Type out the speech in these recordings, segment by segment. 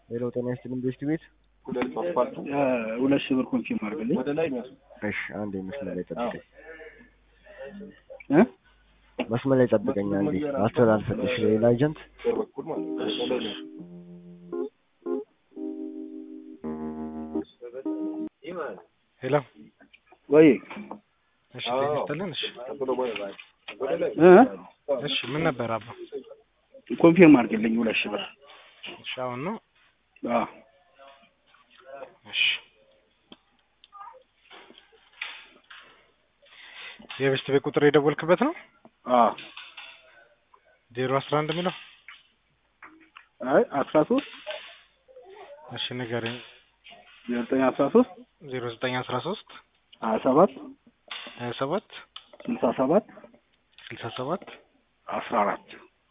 ሌላው ጤና ይስጥልኝ ቤስት ቤት ሁለት ሺህ ብር ኮንፊርም አድርግልኝ። እሺ አንዴ መስመር ላይ ጠብቀኝ እ መስመር ላይ ጠብቀኝ አንዴ አስተላልፈልሽ ሌላ ኤጀንት ሄሎ ወይ እሺ ጤና ይስጥልን እሺ እ እሺ ምን ነበር አባ ኮንፊርም አድርግልኝ ሁለት ሺህ ብር። እሺ አሁን ነው አዎ እሺ የቤስት ቤት ቁጥር የደወልክበት ነው አዎ ዜሮ አስራ አንድ የሚለው አይ አስራ ሶስት እሺ ንገረኝ ዘጠኝ አስራ ሶስት ዜሮ ዘጠኝ አስራ ሶስት ሀያ ሰባት ሀያ ሰባት ስልሳ ሰባት ስልሳ ሰባት አስራ አራት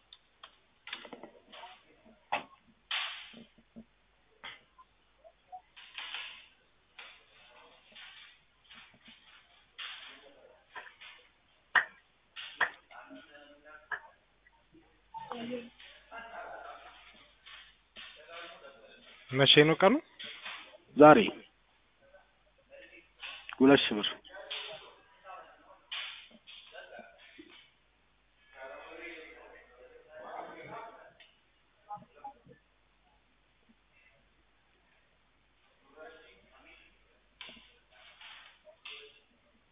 መቼ ነው ቀኑ ዛሬ ሁለት ሺህ ብር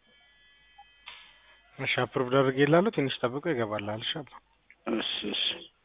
እሺ አፕሮቭ አድርጌ ይላሉ ትንሽ ጠብቆ ይገባልሃል እሺ አባ እሺ እሺ